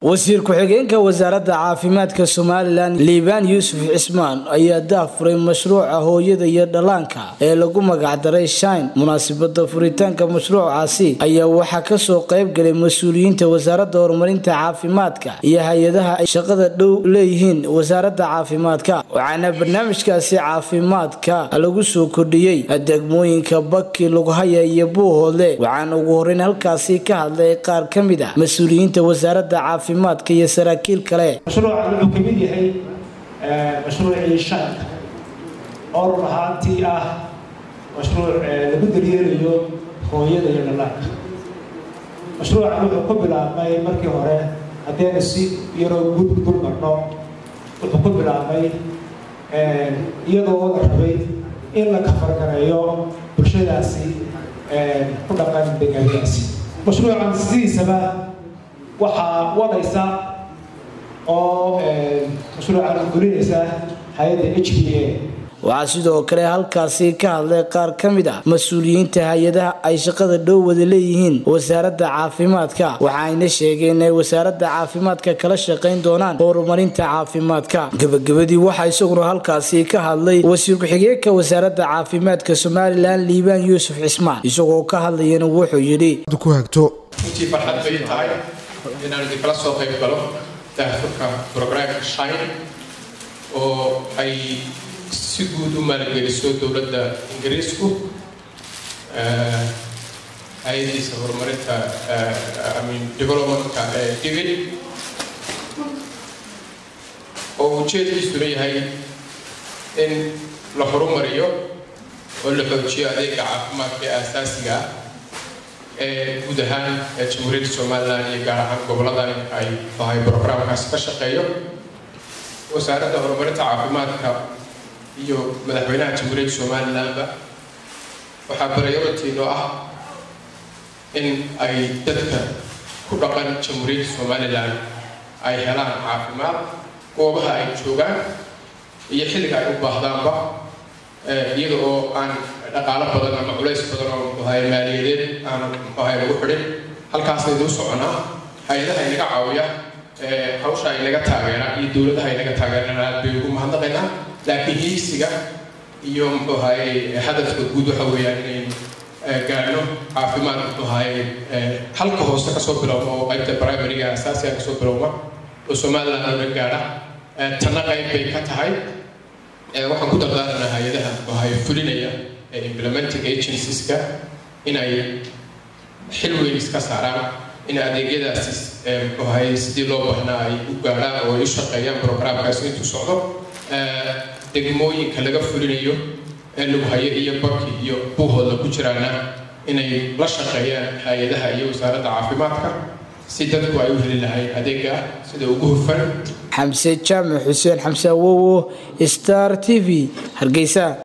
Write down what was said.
wasiir ku-xigeenka wasaaradda caafimaadka somalilan liibaan yuusuf cismaan ayaa daafuray mashruuca hooyada iyo dhallaanka ee lagu magacdaray shine munaasabada furitaanka mashruucaasi ayaa waxaa kasoo qaybgalay mas-uuliyiinta wasaaradda horumarinta caafimaadka iyo hay-adaha ay shaqada dhow leeyihiin wasaaradda caafimaadka waxaana barnaamijkaasi caafimaadka lagu soo kordhiyey degmooyinka baki lughaya iyo buuhoodle waxaana ugu horeyn halkaasi ka hadlay qaar ka mid a mas-uuliyiinta wasaaradda caafimaadka iyo saraakiil kale mashruucan wuxuu ka mid yahay mashruucii shanka oo run ahaantii ah mashruuc lagu daryeelayo hooyada iyo dhallaanka mashruucan wuxuu ku bilaabmay markii hore haddaynu si yaroo gud dul marno wuxuu ku bilaabmay iyadoo la rabay in la kafargareeyo bulshadaasi ku dhaqan degaanadaasi mashruucan sidiisaba waxaa wadaysa oo mashruucan gulinaysa hay-adda h b a waxaa sidoo kale halkaasi ka hadlay qaar ka mid a mas-uuliyiinta hay-adaha ay shaqada dhow wada leeyihiin wasaaradda caafimaadka waxaayna sheegeen inay wasaaradda caafimaadka kala shaqayn doonaan horumarinta caafimaadka gebagabadii waxaa isaguna halkaasi ka hadlay wasiir ku-xigeenka wasaaradda caafimaadka somalilan liibaan yuusuf cismaan isagoo ka hadlayana wuxuu yidhi runtii farxad bay tahay inaan idinkala soo qayb galo daahfurka brograamka shine oo ay si guud u maalgeliso dowladda ingiriisku hay-adiisa horumarinta amin developmentka ee digil oo ujeedkiisuna yahay in la horumariyo oo la xoojiyo adeega caafimaadka ee aasaasiga ah ee guud ahaan jamhuuriyadda somalilan iyo gaar ahaan gobolladan ay tahay brograamkaasi ka shaqeeyo wasaaradda horumarinta caafimaadka iyo madaxweynaha jamhuuriyadda somalilanba waxaa priority-no ah in ay dadka ku dhaqan jamhuuriyadda somalilan ay helaan caafimaad goobaha ay joogaan iyo xilliga ay u baahdaanba iyada oo aan dhaqaalo badan ama culays badan oo muxuahay maaliyadeed aanu muxuahay lagu xidhin halkaasaynu u soconaa hay-adaha inaga caawiya hawsha inaga taageera iyo dowladaha inaga taageerana aad bay ugu mahadnaqaynaa laakiin hiigsiga iyo muxuahay hadafka guud waxa weeyaan inaynu gaadhno caafimaad muxuahay halka hoose kasoo bilowma oo qaybta primaryga asaasiga kasoo bilowma oo somaliland oo dhan gaadha tanna qayb bay ka tahay waxaan ku dardaaranaa hay-adaha muxuahay fulinaya ee implementing agencies-ka inay xil weyn iska saaraan in adeegyadaasi muxuahay sidii loo baahnaa ay u gaadhaan oo ay u shaqeeyaan programkaasi intuu socdo degmooyinka laga fulinayo ee lagu hayo iyo baki iyo buuhooda ku jiraana inay la shaqeeyaan hay-adaha iyo wasaaradda caafimaadka si dadku ay u heli lahayn adeega ah sida ugu hufan xamse jaamac xuseen xamse awowo star t v hargeysa